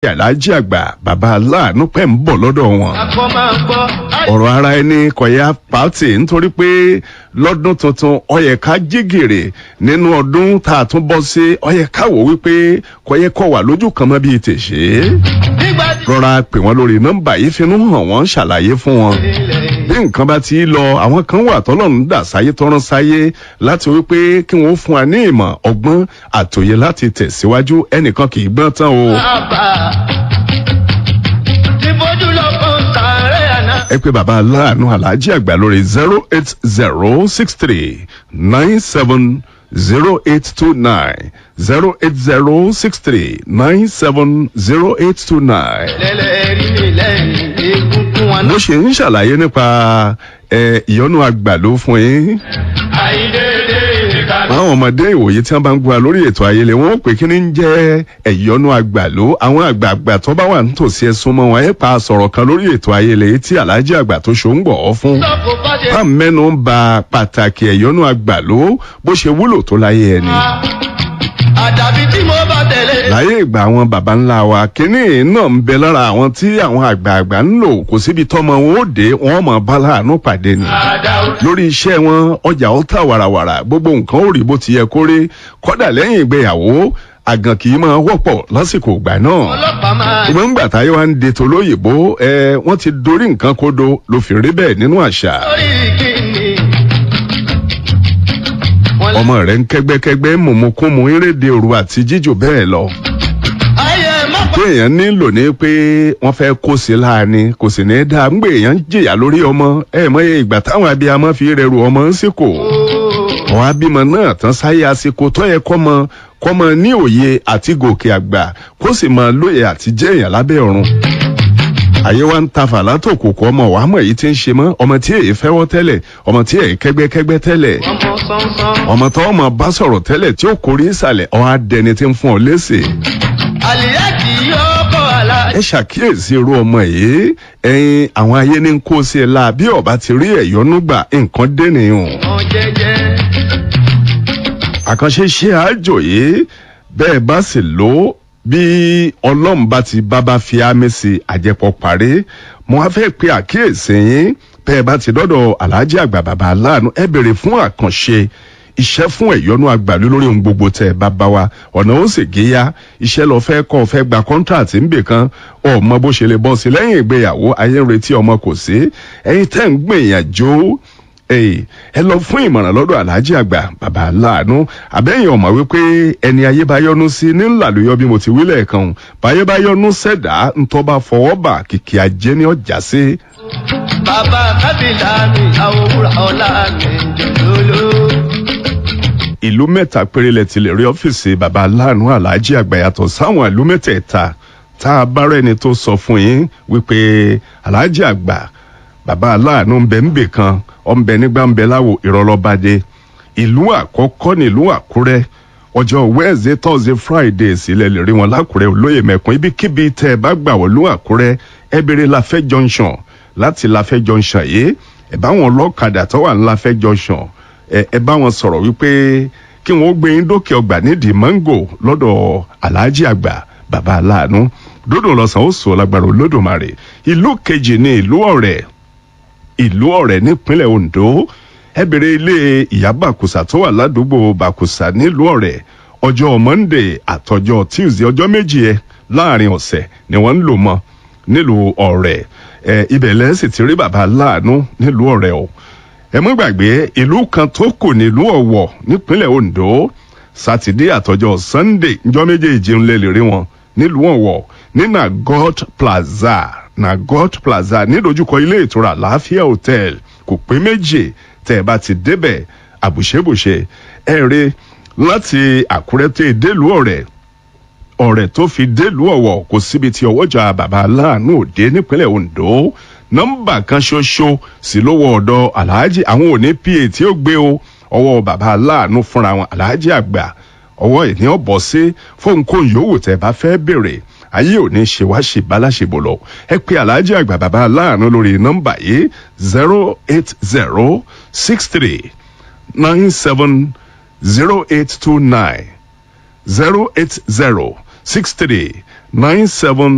aláàjì àgbà bàbá aláàánú pẹ̀ ń bọ̀ lọ́dọ̀ wọn akọ máa gbọ́. ọ̀rọ̀ ara ẹni kọ̀yà pàtì nítorí pé lọ́dún tuntun ọyẹ ká jígèrè nínú ọdún tá a tún bọ́ sí ọyẹ ká wò wípé kọ̀yẹ kọ̀ wà lójú kan mọ́ bíi tèṣe. nígbà tí rọra pè wọ́n lórí nọ́mbà yìí finú hàn wọ́n ṣàlàyé fún wọn. bí nǹkan bá ti lọ àwọn kan wà tọ́lọ́run dà sáyé tọ́rán sáyé láti wípé kí wọ́n fún wa ní ìmọ̀ ọgbọ́n àtòyè láti tẹ̀síwájú ẹnìkan kì í gbọ́n tán o. bàbá ti bójú lọ fún sàárẹ̀ àná. ẹ pé bàbá aláàánú aláàjì àgbà lórí zero eight zero six three nine seven zero eight two nine zero eight zero six three nine seven zero eight two nine. lẹ́lẹ́rìí mi lẹ́yìn egungun wọn bó náà. ṣe ń ṣàlàyé nípa ẹ, ìyọnu àgbàló fún yín àìdédé ìkànnì. àwọn ọmọdé ìwòye tí wọn bá ń gbọ́ lórí ètò ayẹlẹ wọn ó pè kí ni ń jẹ ẹyọnu àgbàló àwọn àgbààgbà tó bá wà nítòsí ẹsùn mọ wọn ẹ pa sọ̀rọ̀ kan lórí ètò ayẹlẹ yìí tí aláàjì àgbà tó ṣó ń gbọ ọ fún. sọ́kò bá ṣe bá mẹ́nu ń ba pàtàkì ẹ̀yọ́nú àgbàló bó ṣe wúlò tó láyé ẹni. àdàbí tí mo bá tẹ̀lé. láyé ìgbà àwọn baba ńlá wa kínní náà ń bẹ lára àwọn tí àwọn àgbààgbà ń lò kò síbi tọ́mọ wọn ó dé wọn mọ̀ bá láàánú pàdé ni. àdàwọ̀ lórí iṣẹ́ wọn ọjà ó tà wàràwàrà gbogbo nǹkan ó rí bó ti yẹ kó rí kọ́dà lẹ́yìn ìgbéyàwó àgàn kì í máa wọ́pọ̀ lásìkò ìgbà náà ọlọ́pàá máa. ìgbọ́n ńgbà táyé wa ń de tolóyìnbó ẹ wọ́n ti dorí nǹkan kodo ló fi rí bẹ́ẹ̀ nínú àṣà. lórí kìíní. wọ́n lé. ọmọ rẹ ń kẹgbẹkẹgbẹ mọmọkúnmọ eréde òru àti jíjò bẹ́ẹ̀ lọ ayé má pa. téèyàn nílò ní pé wọ́n fẹ́ kó sí láàánú kò sì ní í dáa ńgbè èèyàn ń jìyà lórí ọmọ ẹ mọye ìgbà táwọn abiyamọ fi rẹrù ọmọ ń sìkò àwọn abímọ náà tán sáyé àsìkò tó yẹ kọ́mọ kọ́mọ ní òye àti gòkè àgbà kó sì máa lóye àti jẹ́ èèyàn lábẹ́ ọ̀run àyè wa ń ta fàlà tó kò kọ́ ọmọ wàá mọ̀ èyí tí ń ṣe mọ́ ọmọ tí èyí fẹ́wọ́ tẹ́lẹ̀ ọmọ tí èyí kẹ́gbẹ́kẹ́gbẹ́ tẹ́lẹ̀ ọmọ sánsan. ọmọ tó ọmọ bá sọ̀rọ̀ tẹ́lẹ̀ tí ó kórè ìsàlẹ̀ ọ̀ á dẹni tí ń fún ọ léṣe. àlìyá kì í yọ ọkọ̀ àlá. ẹ ṣàkíyèsí irú ọmọ yìí ẹyin àwọn ayé ní kó sí ẹ la bí ọba ti rí ẹ̀yọ́nú gbà nǹkan dẹ́nìyàn. ọmọ jẹjẹ. àkànṣe ṣe àjò yìí bẹ́ẹ̀ bá sì lò ó bí ọlọ́run bá ti bábá fi ámì sí àjẹpọ̀ parí mo á fẹ́ pe àkíyèsí yín bẹ́ẹ̀ bá ti dọ́dọ̀ aláàjì àgbà bàbá aláàánú ẹ bèrè fún àkànṣe iṣẹ́ fún ẹ̀yọ́nú àgbàlú lórí ohun gbogbo tẹ̀ bá bá wa ọ̀nà ó sì géyà iṣẹ́ lọ fẹ́ kọ́ fẹ́ gba kọ́ńtàtì ńbè kan ọmọ bó ṣe lè bọ́ sí lẹ́yìn ìgbéyàwó ayé ń retí ọmọ kò sí ẹ̀yin tẹ́ ń gbìyànjú Èyí, ẹ lọ fún ìmọ̀ràn lọ́dọ̀ aláàjì àgbà bàbá aláàánú àbẹ́yìn ọ̀mọ̀ wípé ẹni ayé bá yọnu sí ní ńlàlóyọ bí mo ti wí lẹ́ẹ̀kan o. báyé bá yọnu sẹ̀dá ńtọ́ bá fọwọ́ bà kìkì ajé ní ọjà sí. bàbá kábìlà mi àwòrán ọ̀la mi jòlóló. ìlú mẹ́ta péré lẹ ti lè rí ọ́fíìsì bàbá aláàánú aláàjì àgbà yàtọ̀ sáwọn ìlú mẹ́tẹ̀ẹ̀ta tá a bá rẹ́ni tó sọ fún yín wípé aláàjì àgbà bàbá aláàánú ń bẹ ń bè kan ọ̀nbẹ nígbà ń bẹ láwo ìrọ̀lọ́badé ìlú àkọ́kọ́ nílùú àkúrẹ́ ọjọ́ wednesday thursday friday sílẹ̀ lè rí wọn lákúrẹ́ olóyè mẹ́kun ibikíbi tẹ́ ẹ bá gbà wọ́n lú àkúrẹ́ ẹ béèrè láfẹ́ junction láti láfẹ́ junction yìí ẹ bá wọn lọ́kadà tó wà ní láfẹ́ junction ẹ ẹ bá wọn sọ̀rọ̀ wípé kí wọ́n gbé yín dókè ọgbà nídìí mango lọ́dọ̀ aláàjì àgbà bàbá aláàánú dódò lọ́sàn ó sọ lágbára olódùmarè ìlú kejì ní ìlú ọ̀rẹ́ ìlú ọ̀rẹ́ nípínlẹ̀ ondo ẹ bèrè ilé ìyá bàkùsà tó wà ládùúgbò bàkùsà nílùú ọ̀rẹ́ ọjọ́ monday àtọjọ́ tuesday ọjọ́ méjì ẹ láàrin ọ̀sẹ̀ ni wọ́n ń lò mọ́ nílùú ọ̀rẹ́ ẹ ibẹ̀ lẹ́ sì ti rí bàbá láàánú nílùú ọ̀rẹ́ o ẹ mọ́ gbàgbé ìlú kan tó kù nílùú ọ̀wọ̀ nípínlẹ̀ ondo sátidé àtọjọ́ sunday njọ́ méjèèjì ń lè lè rí wọn nílùú ọ̀wọ̀ ní nagot plaza nagot plaza nídojúkọ ilé ìtura láàfíà hotel kò pé méjì tẹ ẹ bá ti débẹ̀ àbùṣebùṣe ẹ rí láti àkúrẹ́ tẹ délùú ọ̀rẹ́ ọ̀rẹ́ tó fi délùú ọ̀wọ̀ kò síbi tí ọwọ́jà bàbá aláàánú òde nípínlẹ̀ ondo nọ́mbà kan ṣoṣo sí lówó ọ̀dọ̀ aláàjì àwọn òní pa tí ó gbé o ọwọ́ bàbá aláàánú fúnra wọn aláàjì àgbà ọwọ́ ìní ọ̀bọ̀ sí fóun kò yòówù tẹ bá fẹ́ bèrè ayé ò ní ṣe wá ṣe báláṣebò lọ ẹ pé aláàjì àgbà bàbá aláàánú lórí nọ́mbà yìí zero eight zero six three nine seven zero eight two nine zero eight zero six three nine seven.